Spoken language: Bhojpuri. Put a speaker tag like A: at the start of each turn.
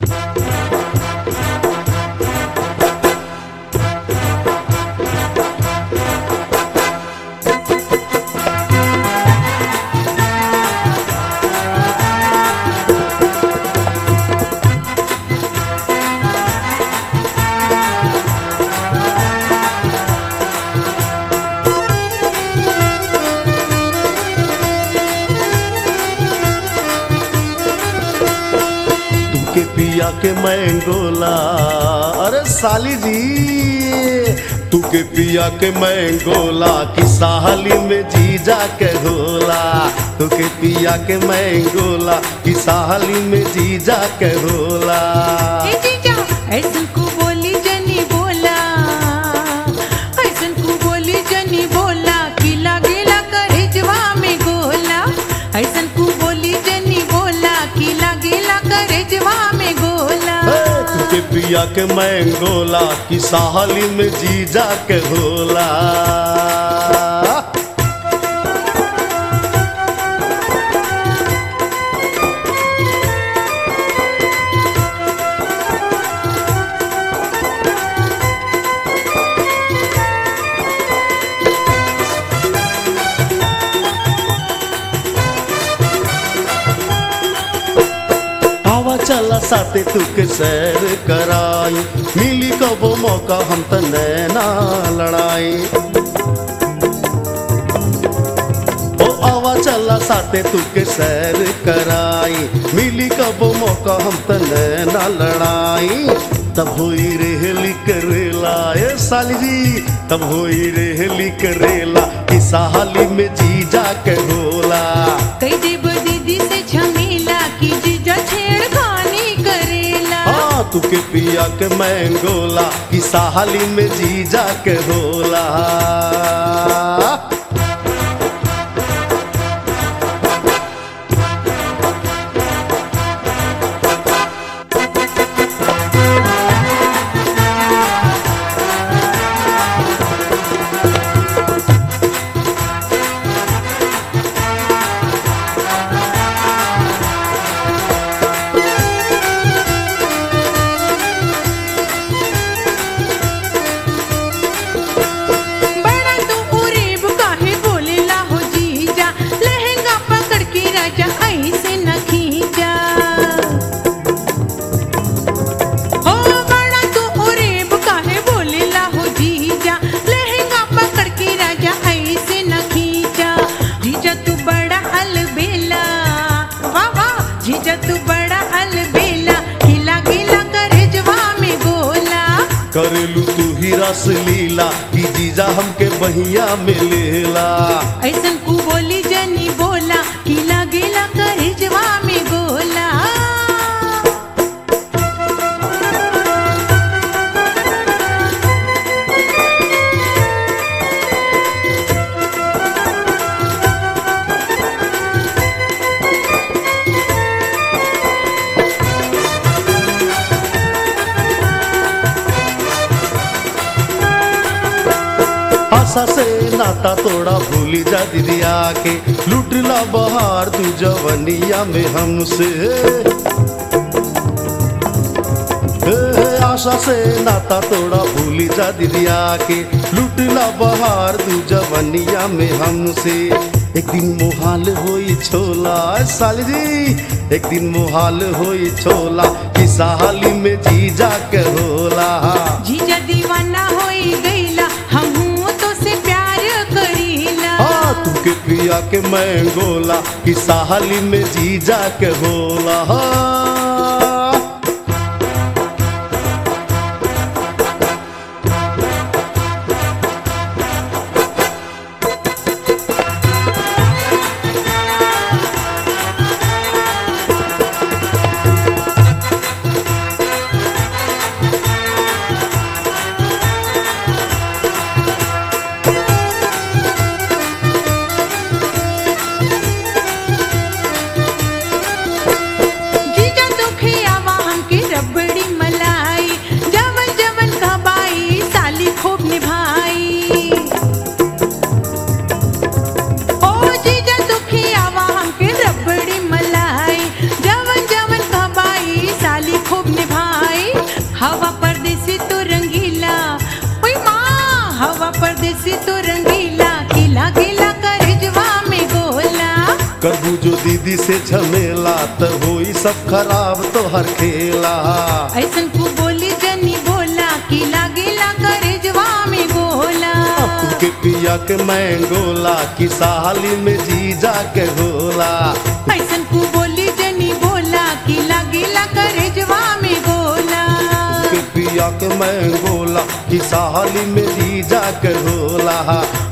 A: तुके पिया के मैंगोला अरे साली जी तुके पिया के मैंगोला कि साहली में जीजा के होला तुके पिया के मैंगोला कि साहली में जीजा के होला
B: ए जीजा ऐसन को बोली जनी बोला ऐसन को बोली जनी बोला कि लागेला करेजवा में गोला ऐसन को बोली जनी बोला कि लागेला करेजवा में गोला
A: हे, तुके पिया के मैंगोला कि साहली में जीजा के होला आवा चला साथे तुके सैर कराई मिली कबो मौका हम त नैना लड़ाई ओ आवा चला साथे तुके सैर कराई मिली कबो मौका हम त नैना लड़ाई तब होई रेहली करेला ए साली जी तब होई रेहली करेला कि साहली में जीजा के होला
B: कई देव दीदी से झमेला कि जीजा छेड़खानी करेला
A: हाँ तुके पिया के मैंगोला कि साहली में जीजा के होला
B: बड़ा तू उरेब काहे बोलेला हो जीजा लहंगा पकड़ के राजा ऐसे न खींचा हो बड़ा तू उरेब काहे बोलेला हो जीजा लहंगा पकड़ के राजा ऐसे न खींचा जीजा तू बड़ा अलबेला वाह वाह जीजा तू बड़ा अलबेला खिला गिला करे जवा में गोला
A: करेलू तू ही रस लीला कि जीजा हमके बहिया में लेला
B: ऐसन कु बोली जनी बोला कि लागेला करे जवा में गोला
A: आशा से नाता तोड़ा भूली जा दीदिया के लुटला बहार तू जवनिया में हमसे हे, आशा से नाता तोड़ा भूली जा दीदिया के लुटला बहार तू जवनिया में हमसे एक दिन मोहाल होई छोला साली जी एक दिन मोहाल होई छोला कि साली में जीजा के होला
B: जीजा दीवाना होई गईला हमहू तो से प्यार करीला
A: हाँ तुके पिया के मैंगोला कि साहली में जीजा के होला हाँ।
B: जीजा
A: करबू जो दीदी से झमेला त होई सब खराब तो हर खेला
B: ऐसन को बोली जनी बोला कि लागेला करे जवा में गोला
A: तू के पिया के मैंगोला कि साली में जीजा के होला
B: ऐसन को बोली जनी बोला कि लागेला करे जवा में गोला
A: के पिया के मैंगोला कि साली में जीजा के होला